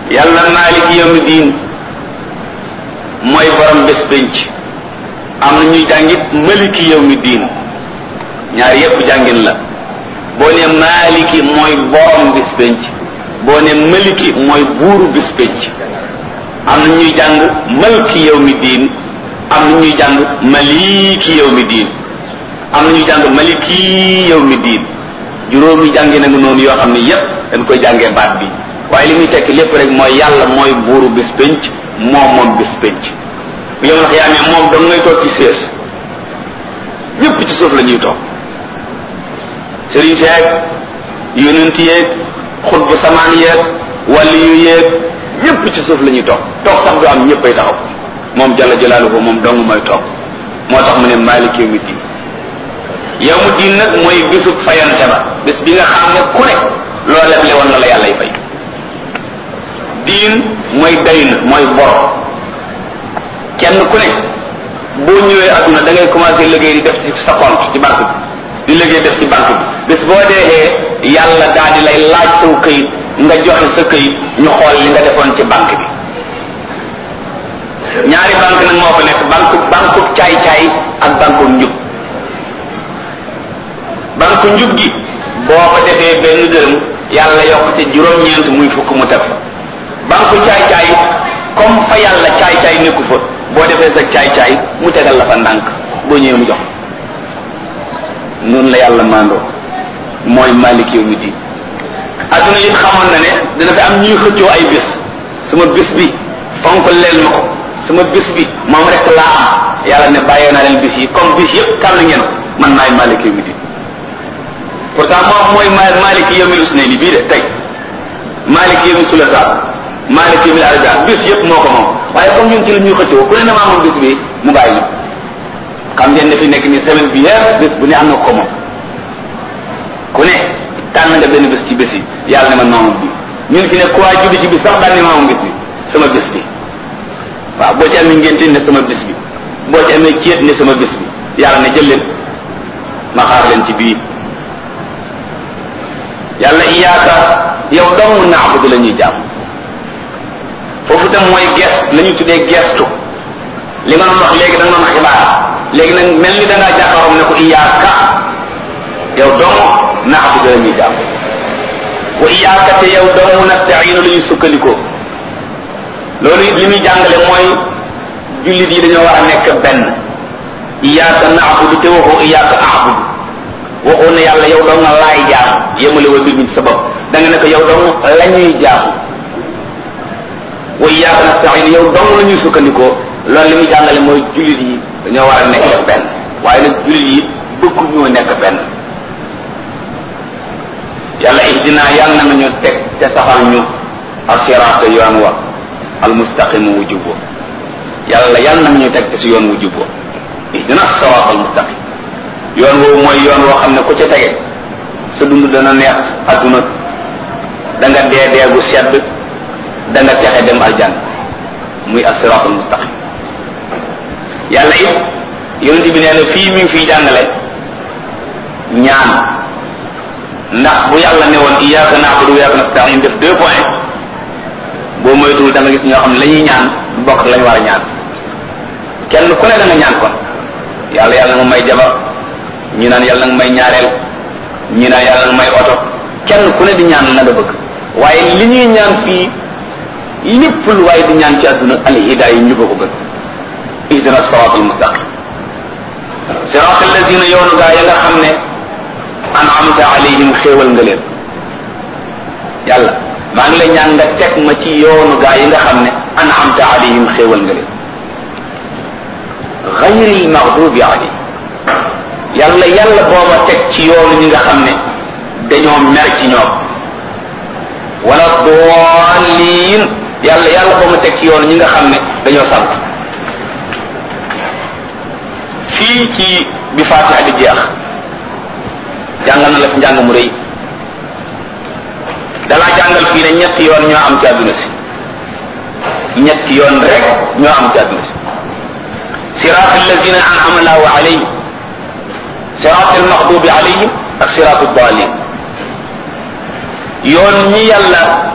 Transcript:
yàlla maaliki yawmi diin mooy borom bés pénc am na ñuy jàngit maliki yawmi diin ñaar yépp jàngin la boo ne maaliki mooy borom bés pénc boo ne maliki mooy buuru bés pénc am na ñuy jàng malki yawmi diin am na ñuy jàng maliki yawmi diin am na ñuy jàng maliki yawmi diin juróomi jàngi na nga noonu yoo xam ne yépp dañ koy jàngee baat bi waaye li muy tekki lépp rek mooy yàlla mooy buuru bés pénc moom moom bés pénc bu yow ndax yaa ne moom dong ngay toog ci sées ñëpp ci suuf la ñuy toog sëriñ seeg yonent yeeg xutbu samaan yeeg wàlli yu yeeg ñëpp ci suuf la ñuy toog toog sax du am ñëppay taxaw moom jalla jalaaluhu moom dong mooy toog moo tax mu ne maalik yawmi diin yawmu diin nag mooy bisub fayante ba bés bi nga xam ne ku ne loo leble woon na la yàlla y fay diin mooy dayn mooy bor kenn ku ne boo ñëwee adduna da ngay commencé liggéey di def ci sa compte ci banque bi di liggéey def ci banque bi bés boo deexee yàlla daal di lay laaj saw këyit nga joxe sa këyit ñu xool li nga defoon ci banque bi ñaari banque nag moo fa nekk banque banque caay-caay ak banque njub banque njub gi boo ko defee benn dërëm yàlla yokk ci juróom-ñeent muy fukk mu teg fa banque caay-caay comme fa yàlla caay-caay nekku fa boo defee sa caay-caay mu tegal la fa ndànk boo ñëwee mu jox noonu la yàlla mandoo mooy malik yow mi di adduna it xamoon na ne dina fi am ñuy xëccoo ay bis sama bis bi fonk leen ma ko sama bis bi moom rek laa am yàlla ne bàyyee naa leen bis yi comme bis yëpp kàll ngeen man maay malik yow mi di pourtant moom mooy malik yow mi usne ni bii de tey malik yow mi sulasaat malik yow mi arja bis yëpp moo ko moom waaye comme ñun ci la ñuy xëccoo ku ne ne maa moom bis bi mu bàyyi xam ngeen ne fi nekk ni semaine bi yëpp bis bu ne am na ko moom ku ne tànn nga benn bés ci bés yi yàlla ne man maamoom bi ñun fi ne ku waa juddi ci bis sax daan ne maamoom bis bi sama bés bi waaw boo ci amee ngénte ne sama bés bi boo ci amee céet ne sama bés bi yàlla ne jël leen ma xaar leen ci bii yàlla iyaaka yow dong naabudu la ñuy jàmm foofu tam mooy gestu la ñuy tuddee gestu li nga doon wax léegi da nga doon xibaar léegi nag mel ni da ngaa jàkkaaroom ne ko iyaaka yow dong naabudu la ñuy jàmm wa iyaaka te yow dong nasta'iinu la ñuy sukkandikoo loolu it li muy jàngale mooy jullit yi dañoo war a nekk benn iyaaka naabudu te waxoo iyaaka aabudu waxoo ne yàlla yow dong nga laay jaam yemale wa mbir mi ci sa bopp da nga ne ko yow dong la ñuy jaam wa iyaaka nasta'iinu yow dong la ñuy sukkandikoo loolu li muy jàngale mooy jullit yi dañoo war a nekk benn waaye nag jullit yi bëgg ñoo nekk benn yàlla ihdina yàlla na ñu teg te saxal ñu asiraata yoon wa almustaqimu wu jubbo yàlla yàlla na ñu teg te si yoon wu jubbo ihdina siraat almustaqim yoon woowu mooy yoon woo xam ne ku ca tege sa dund dana neex adduna da nga dee dee gu sedd da nga texe dem aljan muy asiraat almustaqim yàlla it yonent bi nee na fii mi ngi fiy jàngale ñaan ndax bu yàlla ne woon iyyaka na'budu wa iyyaka nasta'in def deux points boo moytuwul da nga gis ñoo xam ne la ñuy ñaan du bokk ak la ñu war a ñaan kenn ku ne da nga ñaan kon yàlla yàlla nga may jabar ñi naan yàlla nga may ñaareel ñi naan yàlla nga may oto kenn ku ne di ñaan la nga bëgg waaye li ñuy ñaan fii lépp lu waaye di ñaan ci àdduna al hidaaya ñu ko ko gën ihdina siratal mustaqim siratal lazina yoonu gaa ya nga xam ne an'amta alayhim xéewal nga leen yàlla maa ngi lay ñaan nga teg ma ci yoonu gaa yi nga xam ne an'amta alayhim xéewal nga leen ghayril maghdubi alayhim yàlla yàlla booba teg ci yoonu ñi nga xam ne dañoo mer ci ñoom wala dallin yàlla yàlla boo ma teg ci yoonu ñi nga xam ne dañoo sant fii ci bi Faatiha di jeex jàngal na la fi njàng mu rëy dalaa jàngal fii ne ñetti yoon ñoo am ci àdduna si ñetti yoon rek ñoo am ci àdduna si siraat allazina an'ama allahu alayhim siraat almaxdubi alayhim ak siraat dalin yoon ñi yàlla